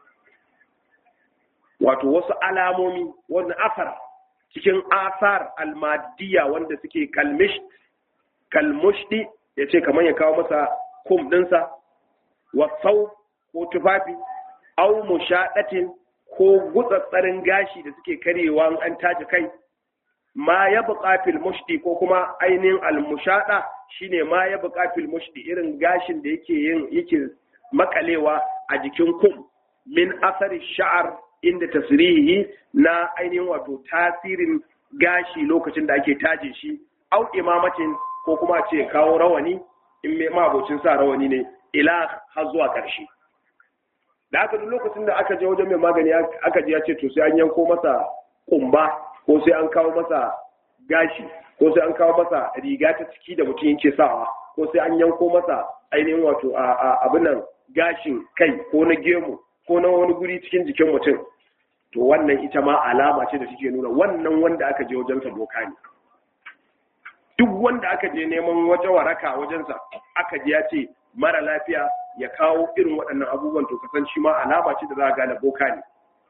wato wasu alamomi wani asar cikin asar almadiya wanda suke kalmish kalmushdi ya ce kamar ya kawo masa kum ɗinsa wasau ko tufafi au mushaɗatin ko gutsatsarin gashi da suke karewa an taji kai ma ya buƙa fil mushdi ko kuma ainihin almushaɗa shine ma ya buƙa fil mushdi irin gashin da yake yin yake makalewa a jikin kum min asari sha'ar inda tasirihi na ainihin wato tasirin gashi lokacin da ake taje shi au imamacin ko kuma ce kawo rawani in mai mabocin sa rawani ne ila har zuwa ƙarshe da aka duk lokacin da aka je wajen mai magani aka ji ya ce to sai an yanko masa kumba ko sai an kawo masa gashi ko sai an kawo masa riga ta ciki da mutum yake sawa ko sai an yanko masa ainihin wato abin nan gashin kai ko na gemu ko na wani guri cikin jikin mutum to wannan ita ma alama ce da suke nuna wannan wanda aka je wajensa doka ne duk wanda aka je neman wata waraka wajensa aka ji ya ce mara lafiya ya kawo irin waɗannan abubuwan to kasan shi ma alama ce da za a gane boka ne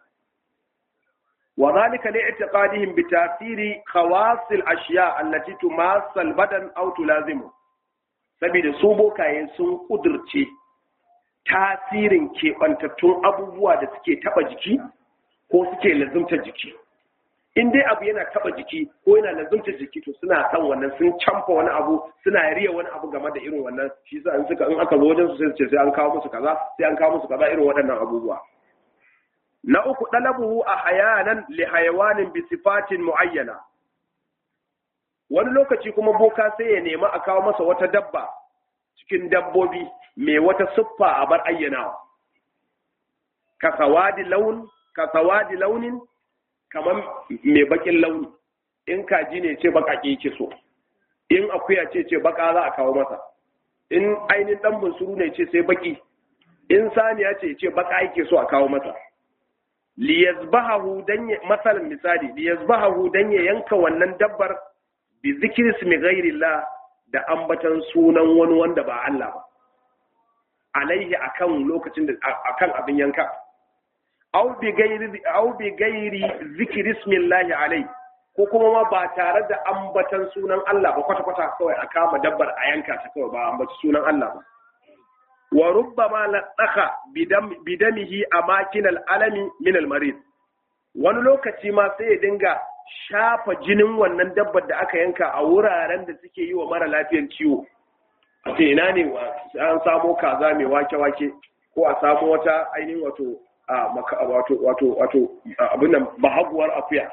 wa zalika li i'tiqadihim bi ta'thiri khawas al-ashya allati tumassa al-badan aw tulazimu saboda su bokaye sun kudirce tasirin keɓantattun abubuwa da suke taɓa jiki ko suke lazumta jiki in dai abu yana taba jiki ko yana lazumta jiki to suna kan wannan sun camfa wani abu suna riya wani abu game da irin wannan shi sa in suka in aka zo wajen su sai su ce sai an kawo musu kaza sai an kawo musu kaza irin waɗannan abubuwa na uku dalabuhu a hayanan li hayawanin bi sifatin muayyana wani lokaci kuma boka sai ya nemi a kawo masa wata dabba cikin dabbobi mai wata siffa a bar ayyanawa ka sawadi laun ka sawadi launin kamar mai bakin launi in kaji ne ce bakake yake so in akuya ce ce baka za a kawo masa in ainihin dan bunsuru ne ce sai baki in saniya ce ce baka yake so a kawo masa liyazbahu dan ya masalan misali liyazbahu dan ya yanka wannan dabbar bi zikri ismi ghairillah da ambatan sunan wani wanda ba Allah ba alaihi akan lokacin da akan abin yanka aw bi ghairi aw bi ghairi zikri ismillahi alaihi ko kuma ma ba tare da ambatan sunan Allah ba kwata kwata kawai a kama dabbar a yanka ta kawai ba ambaci sunan Allah ba wa rubbama ladaka bidamihi amakin al'alami min almarid wani lokaci ma sai ya dinga shafa jinin wannan dabbar da aka yanka a wuraren da suke yi wa mara lafiyan ciwo a ce ina ne an samo kaza mai wake-wake ko a samo wata ainihin wato wato wato wato abin nan bahaguwar akuya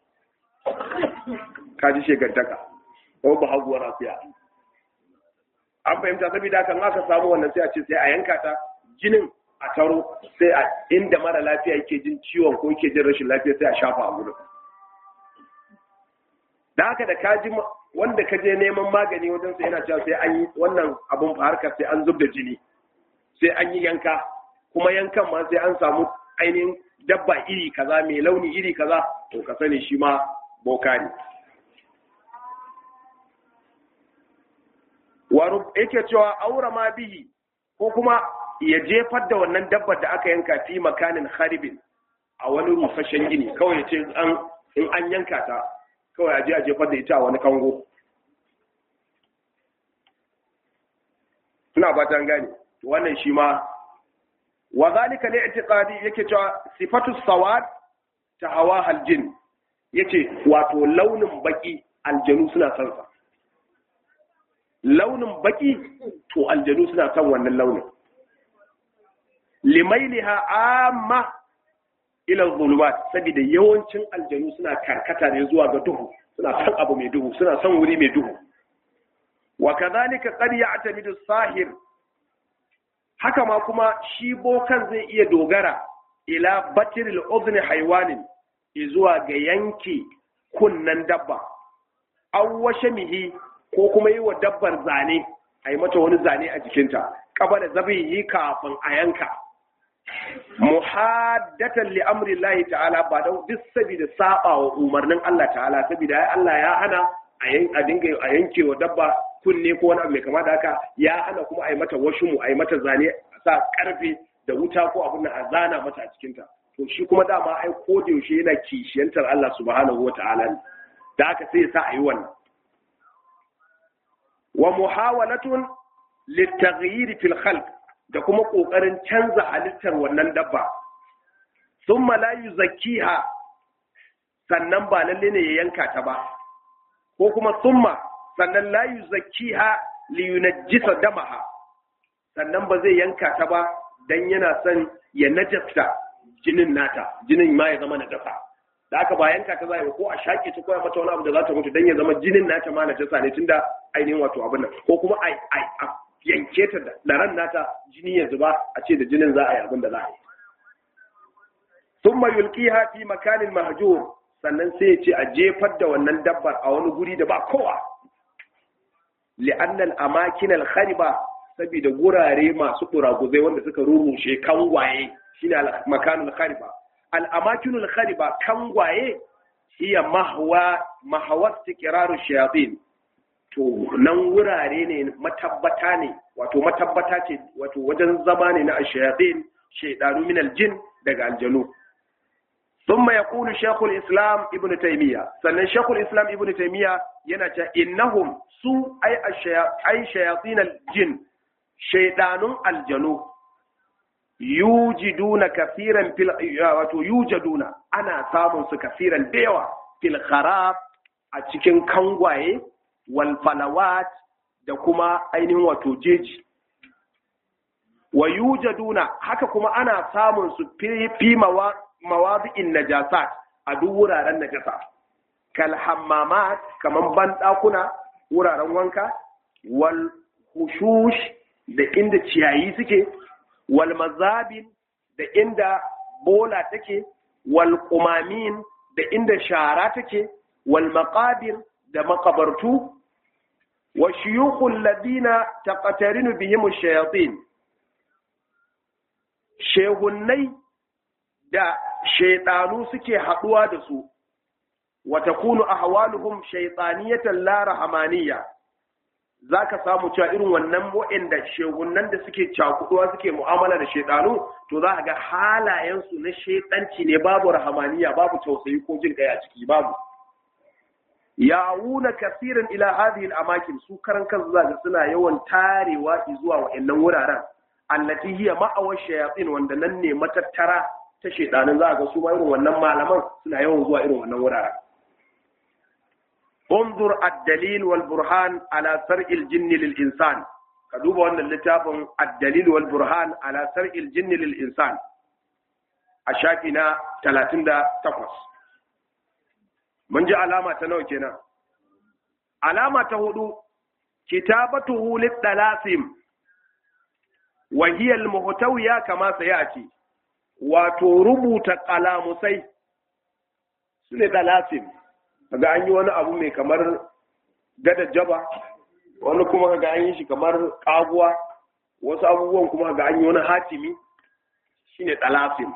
kaji shegantaka ko bahaguwar akuya an fahimta saboda kan aka samu wannan sai a ce sai a yanka ta jinin a taro sai a inda mara lafiya yake jin ciwon ko yake jin rashin lafiya sai a shafa a gurin da haka da ka ji wanda ka je neman magani wajen sai yana cewa sai an yi wannan abun harkar sai an zub da jini sai an yi yanka kuma yankan ma sai an samu ainihin dabba iri kaza mai launi iri kaza to ka sani shi ma boka ne yake cewa aura ma bihi ko kuma ya jefar da wannan dabbar da aka yanka fi makanin haribin a wani rufashen gini kawai ya ce in an yanka ta kawai a je a jefar da ita a wani kango suna fatan gane wannan shi ma wa zalika ne itiqadi yake cewa sifatu sawad ta hawa haljin yace wato launin baki aljanu suna son sa launin baki to aljanu suna son wannan launin limailiha amma ila zulumat saboda yawancin aljanu suna karkata ne zuwa ga duhu suna son abu mai duhu suna son wuri mai duhu wa kadhalika qad ya'tamidu sahir haka ma kuma shi bokan zai iya dogara ila batiril udhni haywanin zuwa ga yanki kunnan dabba aw washamihi ko kuma yi wa dabbar zane a yi mata wani zane a jikinta kaba da zabi yi kafin a yanka muhaddatan li amri Allah ta'ala ba da duk saboda saba wa umarnin Allah ta'ala saboda ai Allah ya hana a dinga a yanke wa dabba kunne ko wani abu mai kama da haka ya hana kuma a yi mata washumu a yi mata zane a sa karfe da wuta ko abin a zana mata a cikinta to shi kuma dama ai ko da yaushe yana kishiyantar Allah subhanahu wa ta'ala da haka sai ya sa a yi wannan wa muhawalatun litaghyir fil khalq da kuma kokarin canza halittar wannan dabba thumma la yuzakkiha sannan ba lalle ne ya yanka ta ba ko kuma thumma sannan la yuzakkiha li yunajjisa damaha sannan ba zai yanka ta ba dan yana son ya najasta jinin nata jinin ma ya zama najasa da aka ba yanka ta zai ko a shaƙe ta koya mata wani abu da za ta mutu dan ya zama jinin nata ma najasa ne tunda ainihin wato abin nan ko kuma a yanke ta da ran nata jini ya zuba a ce da jinin za a yi abin da za a yi thumma yulqiha fi makanin mahjur sannan sai ya ce a jefar da wannan dabbar a wani guri da ba kowa li'anna al-amakin al-khariba saboda gurare masu kuraguzai wanda suka rurushe kangwaye shine al-makanul khariba al-amakinul khariba kangwaye hiya mahwa mahwa istiqraru shayatin to nan wurare ne matabbata ne wato matabbata ce wato wajen zama ne na shayatin shaydanu min al-jin daga aljanu ثم يقول شيخ الإسلام ابن تيمية سنن شيخ الإسلام ابن تيمية ينجا إنهم سوء أي, الشيا... أي شياطين الجن شيطان الجنو يوجدون كثيرا في ال... يوجدون أنا سامن كثيرا ديوا في الخراب أتكن كنغواي والفلوات da kuma ainihin wato jeji wa yujaduna haka kuma ana samun su fi mawadi'in najasat a duk wuraren najasa kal hammamat kaman bandakuna wuraren wanka wal hushush da inda ciyayi suke wal mazabin da inda bola take wal qumamin da inda shara take wal maqabir da makabartu wa shuyukhul ladina taqatarinu bihim ash-shayatin shehunnai da shaidanu suke haɗuwa da su wa takunu ahwaluhum shaytaniyatan la rahmaniyya zaka samu cewa irin wannan wa'anda shehunnan da suke cakuduwa suke mu'amala da shaidanu to za ka ga halayen su na shaidanci ne babu rahmaniyya babu tausayi ko jin kai a ciki babu yawuna kasiran ila hadhihi al-amakin su karan kansu zaka suna yawan tarewa zuwa wa'annan wuraren allati hiya ma'awar shayatin wanda nan ne matattara ta shedanin za ga su ma irin wannan malaman suna yawan zuwa irin wannan wuraren انظر الدليل والبرهان على سرع الجن للإنسان كدوب أن اللتاب الدليل والبرهان على سرع الجن للإنسان أشاكنا 38 من جاء علامة تنوكنا علامة هدو كتابته للثلاثم وهي المهتوية كما سيأتي وتربط قلامسي سنة ثلاثم kaga an yi wani abu mai kamar gada jaba wani kuma kaga an yi shi kamar kaguwa wasu abubuwan kuma kaga an yi wani hatimi shine talafin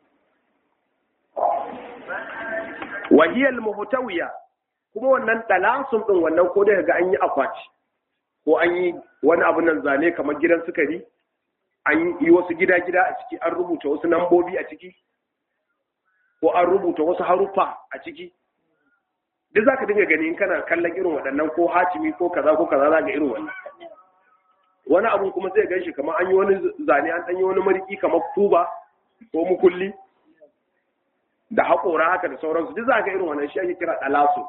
wahiyal muhtawiya kuma wannan talasun din wannan ko dai kaga an yi akwati ko an yi wani abu nan zane kamar gidan sukari an yi wasu gida-gida a ciki an rubuta wasu nambobi a ciki ko an rubuta wasu haruffa a ciki duk za ka dinga gani in kana kallon irin waɗannan ko hatimi ko kaza ko kaza za ga irin wannan wani abun kuma zai gan shi kamar an yi wani zane an ɗanyi wani mariki kamar kuba ko mukulli da haƙora haka da sauransu duk za ka irin wannan shi ake kira ɗalasu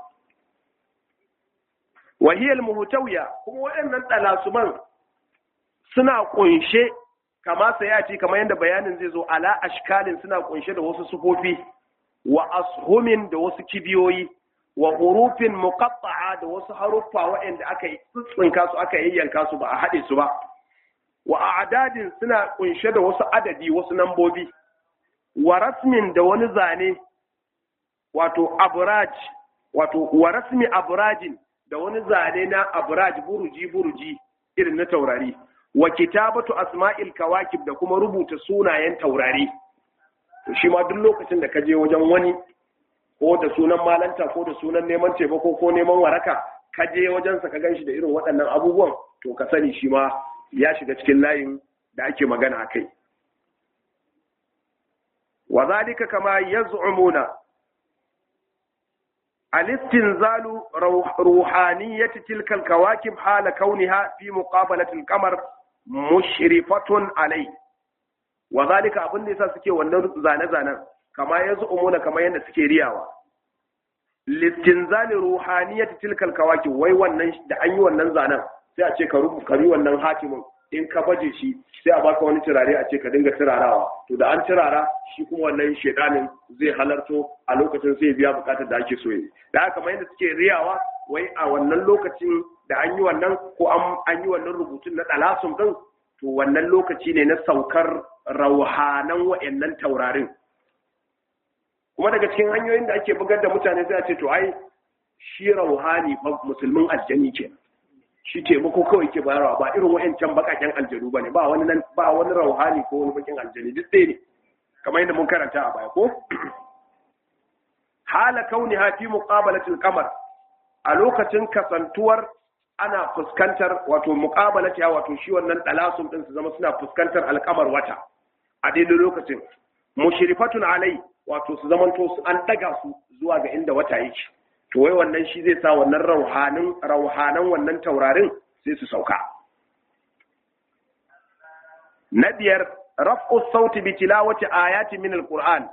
wahiyar muhutawiya kuma waɗannan ɗalasuman suna ƙunshe kama sayati kamar yadda bayanin zai zo ala ashkalin suna ƙunshe da wasu sufofi wa ashumin da wasu kibiyoyi wa hurufin muqatta'a da wasu haruffa waɗanda aka yi tsinka su aka yayyanka su ba a haɗe su ba wa a'dadin suna kunshe da wasu adadi wasu nambobi wa rasmin da wani zane wato abraj wato wa rasmi abrajin da wani zane na abraj buruji buruji irin na taurari wa kitabatu asma'il kawakib da kuma rubuta sunayen taurari to shi ma duk lokacin da ka je wajen wani ko da sunan malanta ko da sunan neman taimako ko neman waraka ka je wajensa ka ganshi da irin waɗannan abubuwan to ka sani shi ma ya shiga cikin layin da ake magana a kai wa zalika kama yaz'umuna al-istinzalu ruhaniyyati tilka al-kawakib hala kauniha fi muqabalati al-qamar mushrifatun alai wa zalika abin da yasa suke wannan zane-zanen kama ya umuna kama yadda suke riyawa listinzali ruhaniyati tilkal kawaki wai wannan da an yi wannan zanen sai a ce ka rubu bi wannan hatimin in ka baje shi sai a baka wani turare a ce ka dinga turarawa to da an turara shi kuma wannan shedanin zai halarto a lokacin sai biya bukatar da ake so yi da haka kamar yadda suke riyawa wai a wannan lokacin da an yi wannan ko an yi wannan rubutun na dalasum din to wannan lokaci ne na saukar rauhanan wa'annan taurarin kuma daga cikin hanyoyin da ake bugar da mutane sai a ce to ai shi rauhani fa musulmin aljani ke shi taimako kawai ke bayarwa ba irin wa'ancan bakaken aljanu bane ba wani nan ba wani rauhani ko wani bakin aljani duk ɗaya ne kamar yadda mun karanta a baya ko hala kauni ha fi muqabalatil qamar a lokacin kasantuwar ana fuskantar wato muqabalati wato shi wannan dalasum din su zama suna fuskantar alkamar wata a daidai lokacin mushrifatun alai wato su zamanto su an daga su zuwa ga inda wata yake to wai wannan shi zai sa wannan rauhanin rauhanan wannan taurarin sai su sauka na biyar raf'u sauti bi tilawati ayati min alquran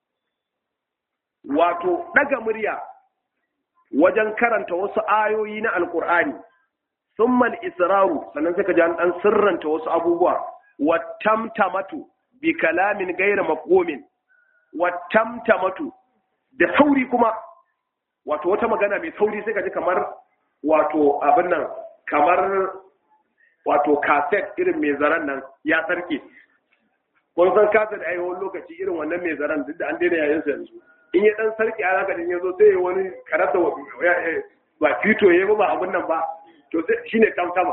wato daga murya wajen karanta wasu ayoyi na alqur'ani thumma al-israru sannan sai ka ji an dan sirranta wasu abubuwa wa tamtamatu bi kalamin ghayra mafhumin wattamtamatu da sauri kuma wato wata magana mai sauri sai ka ji kamar wato abin nan kamar wato kaset irin mai zaren nan ya sarke kun san kasa da ayi wani lokaci irin wannan mai zaren duk da an daina yayin sa yanzu in ya dan sarki a zaka din yazo sai wani karata ba fito yayi ba ba abun nan ba to sai shine tamtama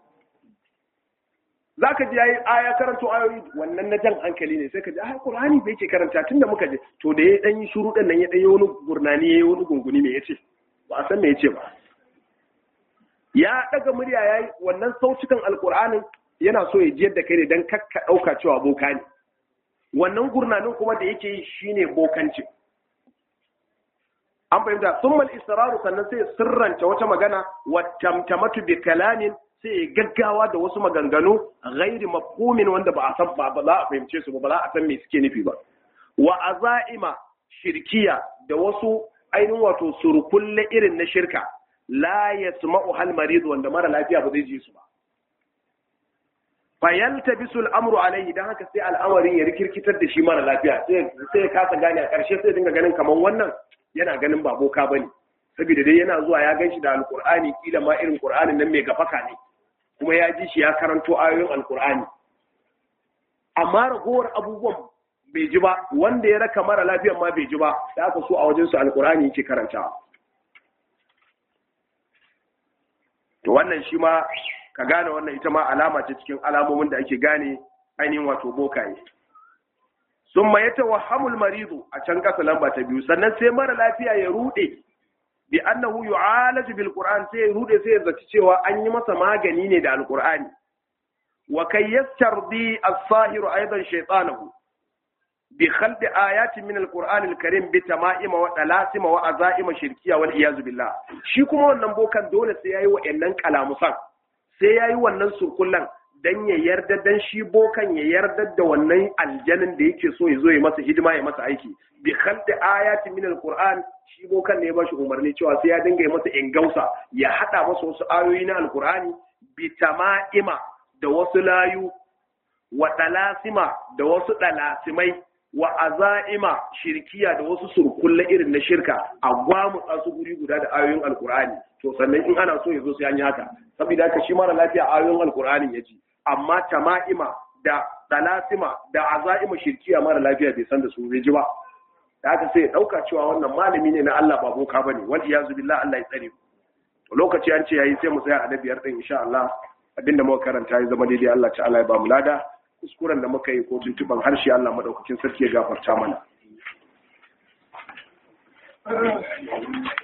zaka ji yayi aya karanto ayoyi wannan na jan hankali ne sai ka ji ai qur'ani bai ke karanta tunda muka je to da ya dan yi shuru dan nan ya dan yi wani gurnani yayi wani gunguni me yace ba a san me yace ba ya daga murya yayi wannan sautukan alqur'anin yana so ya jiyar da kai ne dan kakka dauka cewa boka ne wannan gurnanin kuma da yake yi shine bokanci an fahimta summal israru sannan sai sirranta wata magana wa tamtamatu bi kalamin sai gaggawa da wasu maganganu ghairi mafhumin wanda ba a san ba za a fahimce su ba ba za a san me suke nufi ba wa azaima shirkiya da wasu ainihin wato surkulle irin na shirka la yasma'u hal marid wanda mara lafiya ba zai ji su ba fayalta bisul amru alaihi dan haka sai al'amarin ya rikirkitar da shi mara lafiya sai sai ya kasa gane a karshe sai dinga ganin kaman wannan yana ganin ba boka bane saboda dai yana zuwa ya ganshi da alqur'ani kila ma irin qur'anin nan mai gafaka ne kuma ya ji shi ya karanto ayoyin alqur'ani amma ragowar abubuwan bai ji ba wanda ya raka mara lafiyan ma bai ji ba da aka so a wajen su alqur'ani yake karantawa to wannan shi ma ka gane wannan ita ma alama ce cikin alamomin da ake gane ainihin wato bokaye sun ma yata wahamul maridu a can kasa lamba ta biyu sannan sai mara lafiya ya rude bi annahu yu'alaju bil qur'an sai ya rude sai ya zaci cewa an yi masa magani ne da alqur'ani wa kay yastardi as-sahiru aidan shaytanahu bi khalqi ayatin min al-qur'an al-karim bi tama'ima wa dalasima wa azaima shirkiya wal iyaz billah shi kuma wannan bokan dole sai yayi wa'annan kalamusan sai yayi wannan surkullan dan ya yarda dan shi bokan ya yarda da wannan aljanin da yake so ya zo ya masa hidima ya masa aiki bi khalqi ayatin min al-qur'an shi bokan ne ya bashi umarni cewa sai ya dinga yi masa ingausa ya hada masa wasu ayoyi na al-qur'ani bi tama'ima da wasu layu wa dalasima da wasu dalasimai wa aza'ima shirkiya da wasu surkulle irin na shirka a gwamutsa su guri guda da ayoyin alkur'ani to sannan in ana so ya zo sai an yi haka saboda haka shi mara lafiya ayoyin alkur'ani ya ji amma tama'ima da dalasima da aza'ima shirkiya mara lafiya bai san da su bai ji ba da haka sai ya dauka cewa wannan malami ne na Allah ba boka bane wal iyazu billah Allah ya tsare to lokaci an ce yayi sai mu tsaya a na biyar din insha Allah abinda muka karanta ya zama daidai Allah ta'ala ya ba mu lada kuskuren da muka yi ko tuntuban harshe Allah madaukakin sarki ya gafarta mana